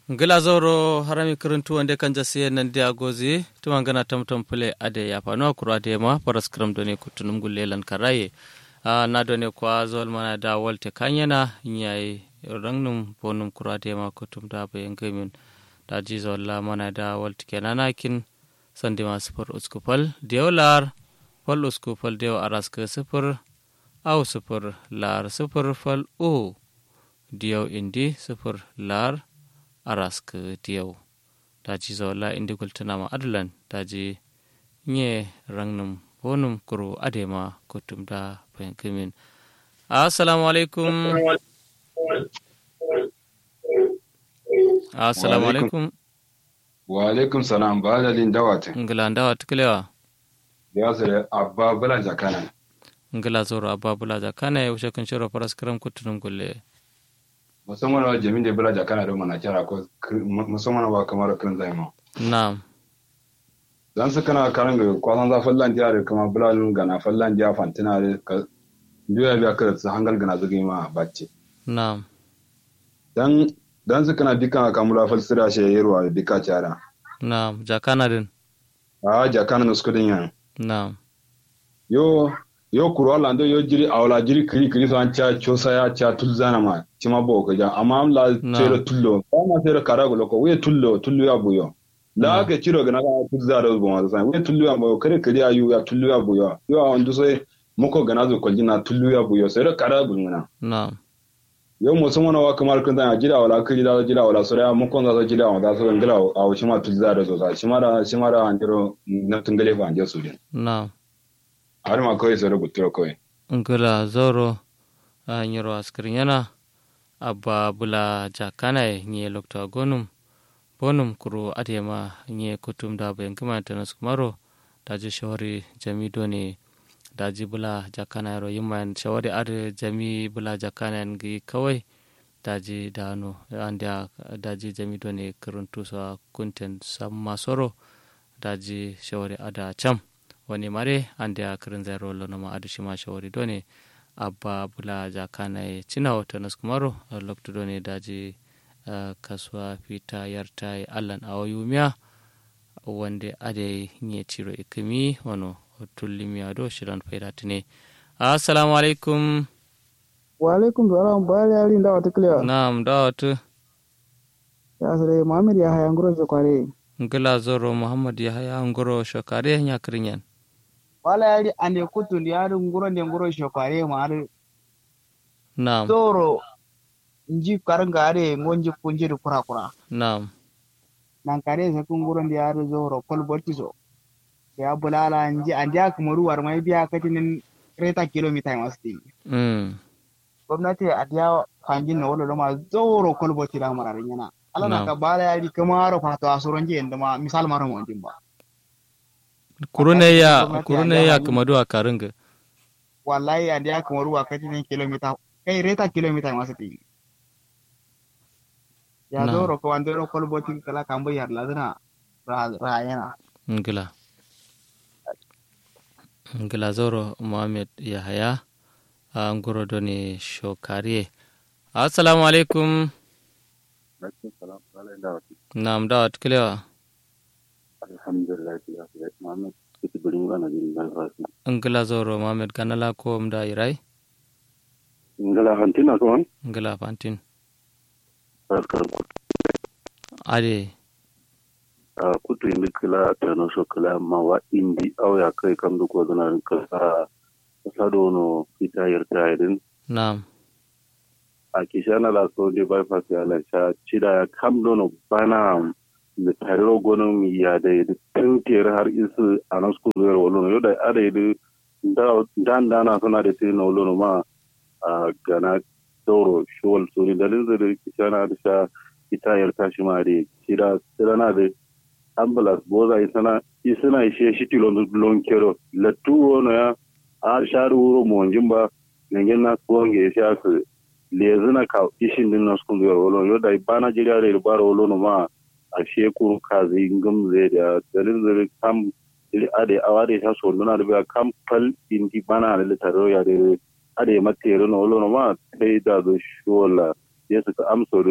ngila zoro harami kirintu wande kan jasiye nan dia gozi tuma gana tamtam pule ade ya pano akuru ade ma paras kram doni kutunum gulle lan karaye a na doni kwa zol mana da walte kanyana nyai rangnum bonum kuru ade ma kutum da be ngamin da ji zolla mana da walte kenana kin sandi ma sifur uskupal diolar fal uskupal deo aras ke sifur au sifur lar sifur fal u diyaw indi sifur lar arask diyaw daji zawla indi gultanama adalan daji nye rangnum bonum kuru adema kutum da bayan kimin assalamu alaikum assalamu alaikum wa alaikum salam ba da lin dawata ngila ndawa tukulewa ya sare abba bala jakana ngila zoro abba bula jakana ya wuce kan shiro faras kiram kutunum gulle musamman wa jamin da bala jakana da mana kira ko musamman wa kamar kiran zai ma na'am dan su kana karan ga kwasan za fallan jiya da kuma bulalun gana fallan jiya fantina da ka biya biya kada su hangal gana zugi ma bacci na'am dan dan su kana dika kamula falsira shi yirwa dika cara na'am jakana din a jakana no skudin yan na'am yo yo kuro lando yo jiri awla jiri kiri kiri so an cha chosa ya cha tulzana ma chima bo ko ja amma am la Na. tere tullo ama tere karago loko we tullo tullo ya buyo Na. la ke chiro gana ga tulza do bo ma sa we tullo ya buyo kare kiri ayu ya tullo ya buyo yo an du so moko gana zo koljina tullo ya buyo sere karago ngana na'am yo mo so wa kamar kun da jira wala kiri da jira wala so ya moko da jira wala so ngala awu shima tulza do so sa shima da shima da andiro na tungale fa anje su din na'am har ma kawai sere gutro kawai ngila zoro a nyiro askirin yana abba bula jakana nye lokta gonum bonum kuro adema nye kutum da bayan kuma tanas kumaro daji shawari jami doni daji bula jakana yaro yimman shawari ade jami bula jakana ngi kawai daji dano andia daji jami doni kuruntu sa kunten samma soro daji shawari ada cham wani mare ande a kirin zai rolo na ma'adu shi ma shawari done abba bula jakana ya cina wata nas kumaro a lokta done daji ah, kasuwa fita yarta ya allan a wayumiya wanda ade nye ciro ikimi wano tullimiya do shiran faida tune assalamu alaikum wa alaikum salam bayar yari da wata kiliya na'am da wata ya sare muhammad ya haya nguro je kware ngila zoro muhammad ya haya ngoro shokare ya kirin yan wala yari ande kutu ndi yari nguro ndi nguro je kware ma ari na'am zoro nji karanga are ngonji kunji du kura kura na'am nan kare se kun nguro ndi yari zoro kol botizo ya bulala nji ande ak moru war mai biya katinin reta kilomita masti mm. gwamnati a diya fangin na wala ma zoro kol boti da mararin yana ala na Na'am. ka bala yari kamaro fato asuron je ndama misal maro mo ba kurune ya gwamnati kurune ya ya hanyu- kamadu a karinga wallahi ande ya kamar ruwa kati ne kilomita kai reta kilomita masu ti ya Na. zo ro ko wande ro kol boti kala kambo yar ladina ra ra yana ngila ngila zoro muhammad yahaya a ngoro doni shokariye assalamu alaikum nam dawat kilewa alhamdulillah ya fi Muhammad kiti birin gana jin dan rasu ngila zoro muhammad kanala ko mda irai ngala hantina ko an ngila fantin barkar ku ade a kutu indi kila tano so kila ma wa indi aw ya kai kam du ko dana ka sa sa do no fita yarta idin nam a kishana la so de bypass ya la cha chida ya kam do no bana mi tariro gono mi ya da yidi tun tere har isu anas ku zuwa wolo yo da ada yidi da dan dana suna da tin no wolo ma a gana doro shol suri dalin zai kishana da sha ita yarta shi ma da chida sirana da ambulance boza isana isana ishe shi tilon lon kero latu wono ya a sharu wuro mo jimba nengen na gonge sha su lezina ka ishin din na skun zuwa wolo yo da bana jira da baro wolo no ma a shekuru kazi ngam zai da dalin zai kam ili ade awade ta so nuna da kam pal indi bana da litaro ya da ade matere no wolo no ma sai da zo shola yesu ka amso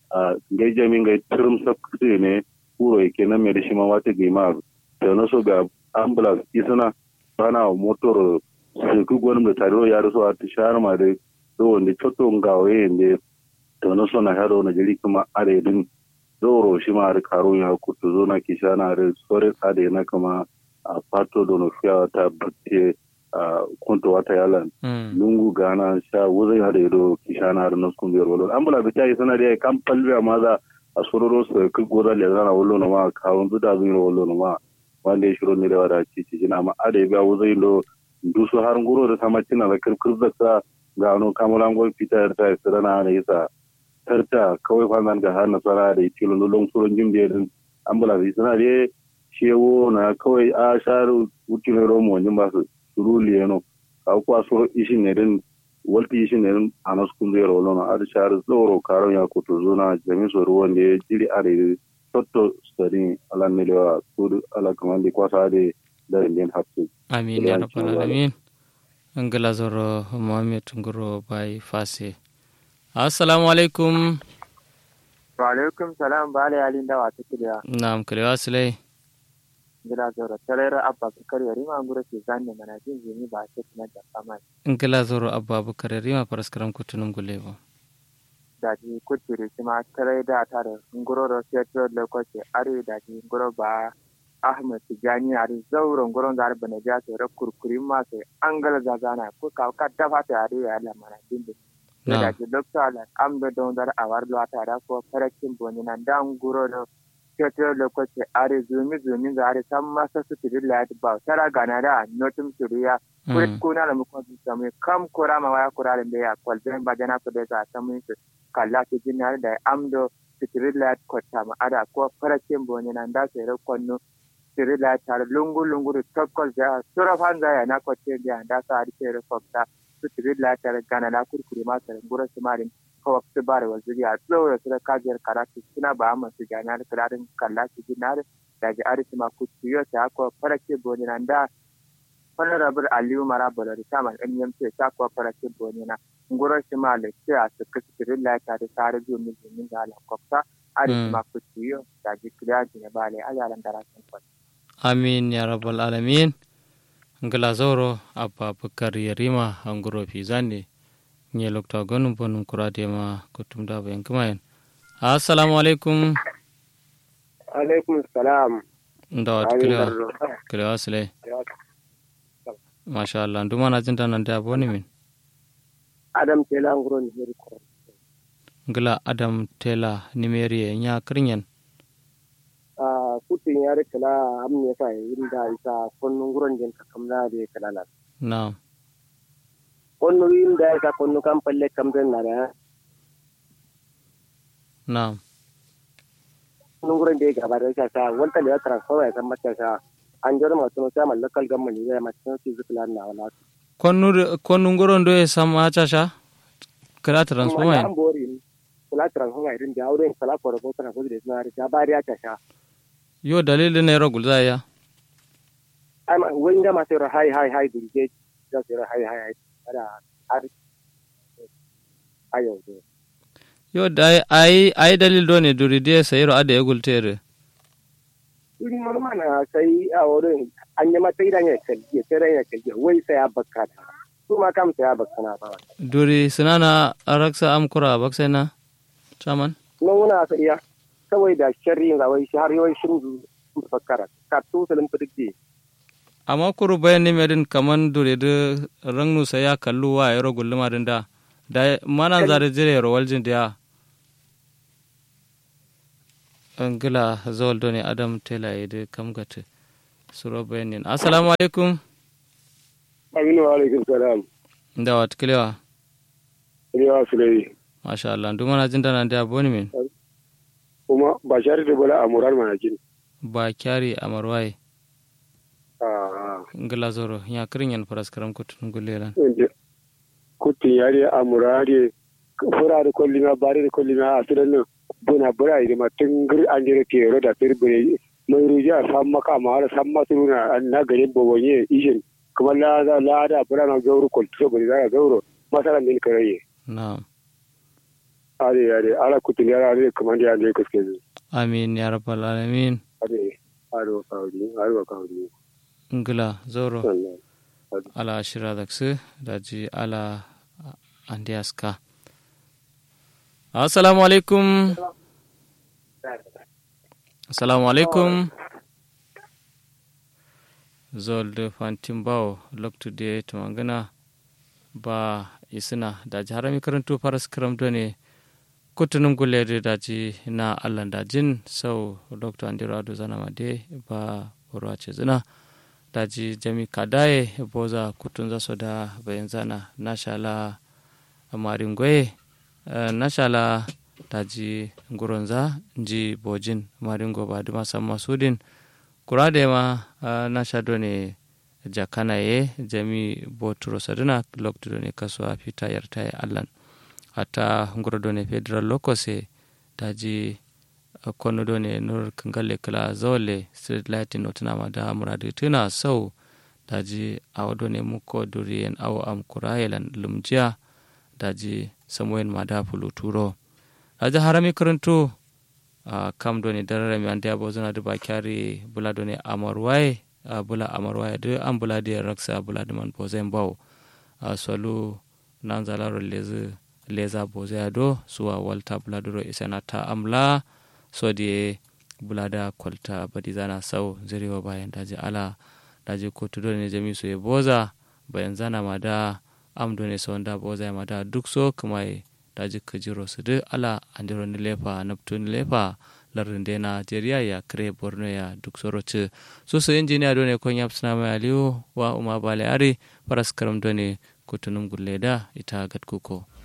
a gai jamin gai turum sakte ne kuro yake nan mai da shi ma wata gai ma da na so ga ambulance isana bana motor su ku gwanin da tare ya rasu a tishar ma da do wanda choto ngawe ne to na so na haro na jiri kuma are din doro shi ma da karo ya kutu zo na kishana da sore tsade na kuma a pato dono fiya ta batte a kunto wata yalan lungu gana sha wuzai hada ido kishana har nan kun biyar wala ambula da tayi sana da kan palbiya ma za a sororo su ku gora le zana wallo na ma kawun zuda zuwa wallo na ma wanda ya shiro ne da wada ci ci na ma ada biya wuzai do dusu har nguro da sama cina da kirkir da sa gano kamulan gol fitar ta sirana ne yasa tarta kawai fanzan ga har nasara da tilo lulun surun jimbe din ambula da sana da shewo na kawai a sharu wukin romo wajen ba su suruli yano ka kuwa so ishin ne din walti ishin ne din a nasu kun zai rolo na adi sharu tsoro karon ya kuto zona jami so ruwan da ya jiri a da totto stari ala ne lewa su ala kamar da kwasa da da rin hapsu amin ya rabbal alamin angala zoro muhammed ngoro bai fase assalamu alaikum wa alaikum salam ba ala yalin da wata kiliya na'am kiliya silai gila zoro tarayar abba bukar yari ma gura ke zanne mana jin jini ba a cikin da fama ngila zoro abba bukar yari ma paraskaram kutunum gulebo da ji kutiri shi ma tarai da ta da nguro da fetur lokaci are da ji nguro ba ahmed tijani are zauren nguron da arba na jasa ra kurkuri ma sai an gala zazana ko ka ka dafa ta are ya Allah mana jin da ji dokta ala amdo don dar awar lo ta da ko farakin boni nan da nguro da fetur lokaci are zumi zumi da are san masa su tiri la ba tara gana da notum turiya kurit kuna da mukon su samu kam kura ma waya kura da ya kwalben ba jana ko da ta samu su kalla su jinar da amdo sitirilat kwata ma ada ko farakin boni nan da sai rakonno sitirilat tar lungu lungu da tokkol da sura fanza ya na kwace da da sa ari sai rakota sitirilat tar gana na kurkure ma tar gura su marin ko su bare waziri a tsoro su da kajiyar karatu suna ba amma su gana da kalarin kalla su jinar da ji ari ma kuciyo ta ko farakin boni nan da honorable aliyu marabala da saman nmc ta kuwa farakin boni na ngurar shi ma da kira su kasirin lafiya da tare da mu domin da alan kwafta a da shi ma kuciyo da ji kiriya ji ne bale a yaran da rasin kwan. amin ya rabbal alamin ngala zoro abba bukar yarima anguro fi zande nye lokta gonum bonum kurade ma kutum da bayan kumayen assalamu alaikum alaikum salam ndawa kilewa kilewa sile masha Allah nduma na jinta nan da boni min adam tela nguro ni heri ko ngila adam tela nimeri nya krinyen a kutin yare kala amne fa inda isa konnu nguro den ka kamla de kala la na konnu inda isa konnu kam palle kam den na da na konnu nguro de ga ba da sa wanta le transfer ya san mata sa an jira masu sai mallakal gamma ne ya masu su zikla na wala konnu konnu ngoro ndo e sama chasha kala transformer an bori kula transformer irin da aure kala ko ko tana ko da na ta bari ya tasha yo dalilin ne ro gulza ya ai ma wani da masu ra hai hai hai dinge da su ra hai hai hai ada har ayo yo dai ai ai dalil do ne duri de sayro ade e gultere irin normal sai a wurin an yi mata idan ya kalli sai ran ya kalli wai sai ya bakka ta su ma kam sai ya bakka na ba duri sinana araksa amkura baksena chaman no muna sa iya kawai da sharri ga wai har yawai shin bakkara ka tu salim fidike amma kuru bayan ne medin kaman dure de rangnu sai ya kallu wa yaro gulluma din da da mana zare jire yaro waljin da angila zol doni adam tela yede kam gate suro bayanin assalamu alaikum aminu wa alaikum salam da wat kilewa ya sulai masha Allah nduma na jinda nan da boni min kuma ba shari da bala amurar mana kin ba kyari amarwaye ah ngila zoro ya kirin yan faras karam kutun gulelan kutin yari amurare fura da kolli ma bare da kolli ma a tudan nan buna bura da matun gir an jira ke ro da tirbine mai ruja san maka ma har san masu na na garin bobonye ishin kuma la da la da bura na gauru kol to bari da gauru masala min karaye na'am are are ala kutin yara are kamar ya ne kaske zu amin ya rabbal alamin are are wa kawri are wa kawri ngila zoro sallallahu ala shira daksu daji ala andiaska assalamu alaikum assalamu alaikum zolde fantimbawo loktude to magana ba isina daji harami karantu faras karamdo ne kutunum gulede daji na allan dajin sau dr andiro ado zanama de ba borwace zina daji jami kadaye boza kutun zaso da bayan zana nashala maringoye nashala daji nguronza nji bojin maringo ba duma samma sudin kurade ma nasha done jakanaye jami boturo saduna lokto done kaso fita yartaye allan hatta nguro done federal lokose daji kono do ne nur kangalle kala zawle street lighting no tana da muradu tuna sau daji awa do ne muko duriyen awa am kurayelan lumjiya daji samoyen ma da fulu turo daji harami karanto a kam do ne darare mi ande abo zana da kyari bula do ne amarwaye bula amarwaye do an bula da raksa bula da man bozen bawo a solu nan zalaro lezi leza bozea do suwa walta bula duro isana ta amla sodi bulada kwalta badizana sau zirewa bayan daji ala daji kotu dole ne jami su ya boza bayan zana ma da amdo ne sau da boza ma da duk so kuma daji kajiro su duk ala andiro ni lefa naptu ni lefa larin da na jeriya ya kare borno ya duk soroci su su injiniya dole kon ya suna mai aliyu wa umar bale ari faras karam dole kutunum gulle da ita gatkuko.